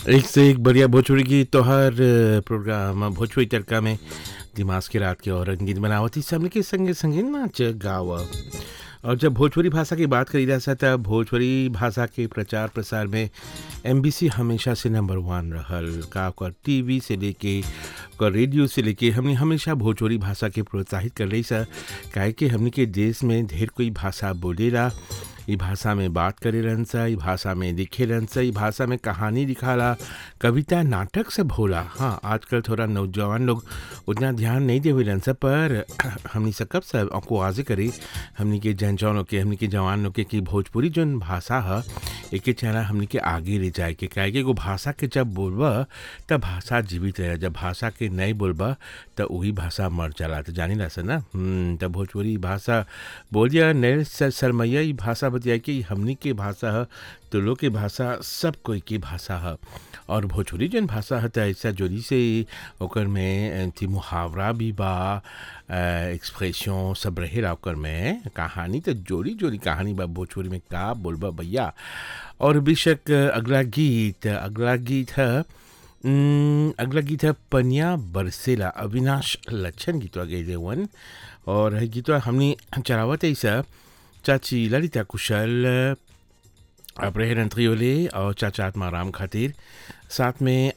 एक से एक बढ़िया भोजपुरी गीत तो हर अ, प्रोग्राम भोजपुरी तड़का में दिमाग के रात के और रंगीत बनावती सबने के संगे संगे नाच गाव और जब भोजपुरी भाषा की बात करी जा तब भोजपुरी भाषा के प्रचार प्रसार में एमबीसी हमेशा से नंबर वन रहल का ओकर टीवी से लेके ओकर रेडियो से लेके हमने हमेशा भोजपुरी भाषा के प्रोत्साहित कर रही सा काहे कि हमने के देश में ढेर कोई भाषा बोलेला ई भाषा में बात करे रहन सा ई भाषा में लिखे रहन सा ई भाषा में कहानी लिखाला कविता नाटक सब होला हाँ आजकल थोड़ा नौजवान लोग उतना ध्यान नहीं दे हुए रहन सा पर हमनी से कब सब आपको वाजे करी हमनी के जन जौन के हमनी के जवान लोग के कि भोजपुरी जौन भाषा है एके चाहना हमनी के आगे ले जाए के काहे कि एगो भाषा के जब बोलबा तब भाषा जीवित रहे जब भाषा के नहीं बोलबा तो वही भाषा मर जाला तो जानी ला ना हम्म, तब भोजपुरी भाषा बोलिया नए सर सरमैया ई भाषा बतिया कि हमनी के भाषा है तो लोग के भाषा सब कोई की भाषा है और भोजपुरी जन भाषा है तो ऐसा जोरी से ओकर में थी मुहावरा भी बा एक्सप्रेशन सब रहेला ओकर में कहानी तो जोड़ी जोड़ी कहानी बा भोजपुरी में का बोलबा भैया और बेशक अगला गीत अगला गीत है हम्म, अगला गीत है पनिया बरसेला अविनाश लक्षण गीतवा गए वन और है गीतवा हमने चलावत ऐसा चाची ललिता कुशल अपने रंत्रियोले और चाचा आत्माराम खातिर साथ में